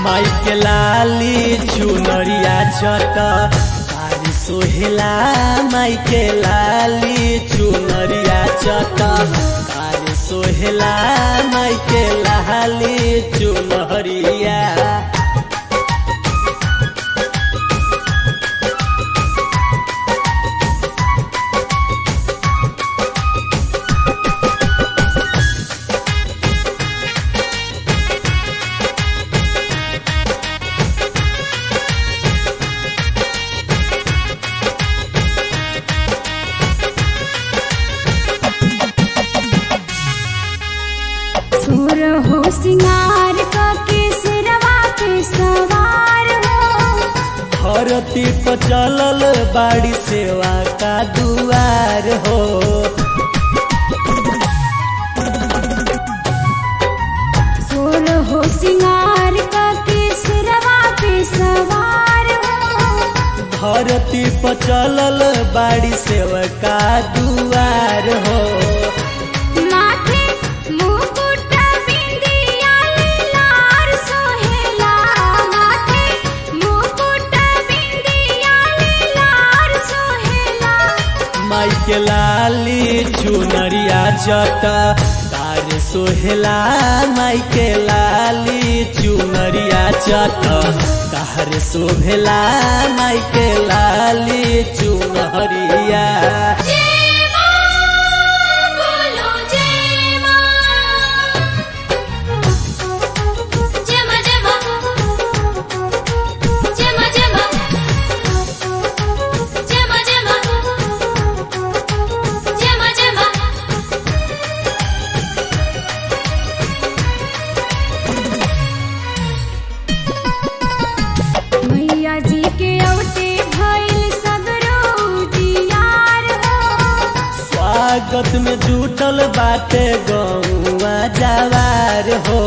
माई के लाली चुनरिया चट तारी सोहेला माई के लाली चुनरिया चट तारी सोहेला माई के लाली चुनरिया सुर हो सिंगार का केसरवा पे सवार हो धरती पर चलल बाड़ी सेवा का दुआर हो सुर हो सिंगार का केसरवा पे सवार हो धरती पर चलल बाड़ी सेवा का दुआर हो माथे मुकुट बिंदिया लार सोहेला माथे मुकुट बिंदिया लार सोहेला माई के लाली चुनरिया चट तार सोहेला माई के लाली चुनरिया चट तार सोहेला माई के लाली चुनरिया जय मां बोलो जय मां जय मां जय मां जय मां जय मां जय मां जय मां जय मां जय मां मैया जी के औटे भइल सगरो दियार हो स्वागत में जुटल बाटे गौवा जवार हो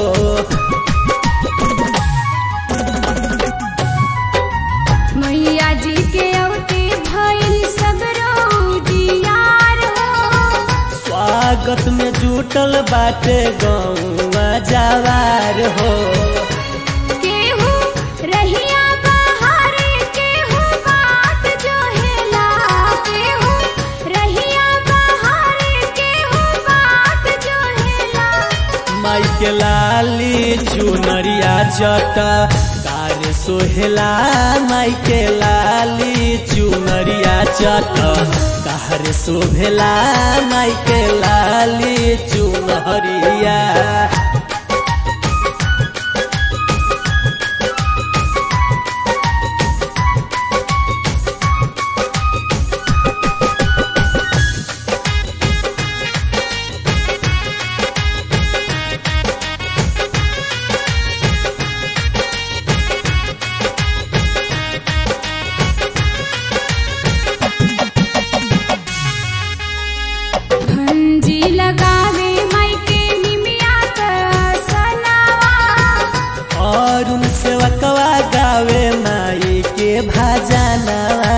मैया जी के औटे भइल सगरो दियार हो स्वागत में जुटल बाटे गौवा जवार हो केहू रहिया बहारे केहू बात जोहेला केहू रहिया बहारे केहू बात जोहेला माई के लाली चुनरिया चट तार सोहेला माई के लाली चुनरिया चट कार शोभेला माई के लाली चुनरिया भंजी लगावे माई के निमिया का सनावा और उन सेवकवा गावे माई के भजनवा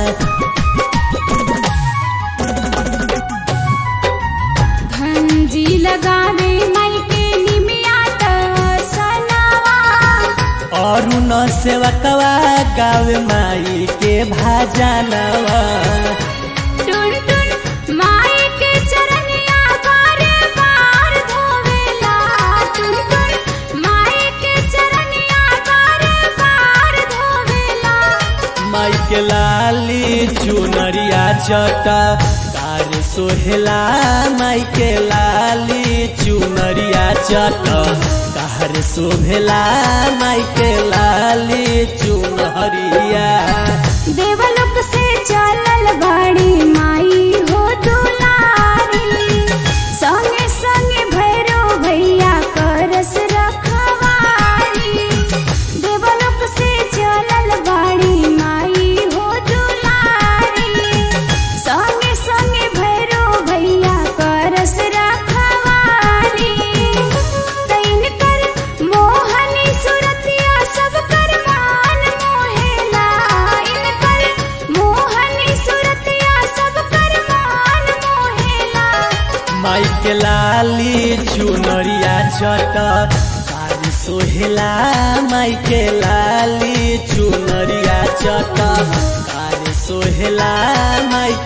भंजी लगावे माई के निमिया का सनावा और उन सेवकवा गावे माई के भजनवा टुन टुन माई के चरनिया बारे बार धोवेला टुन टुन माई के चरनिया बारे बार धोवेला माई के लाली चुनरिया चट तार सोहेला माई के लाली चुनरिया चट तार शोभेला माई के लाली चुनरिया देवलोक से चलल बाड़ी माई हो दुलारी संगे संगे भैरो भैया करस रखवारी देवलोक से चलल बाड़ी माई हो दुलारी संगे संगे भैरो भैया करस रखवारी तैन कर मोहनी सुरतिया सब कर मान मोहेला इन कर मोहनी सुरतिया सब कर मान मोहेला माई के लाली चुनरिया चट तार सोहेला माई के लाली चुनरिया चटक कार सोहेला माई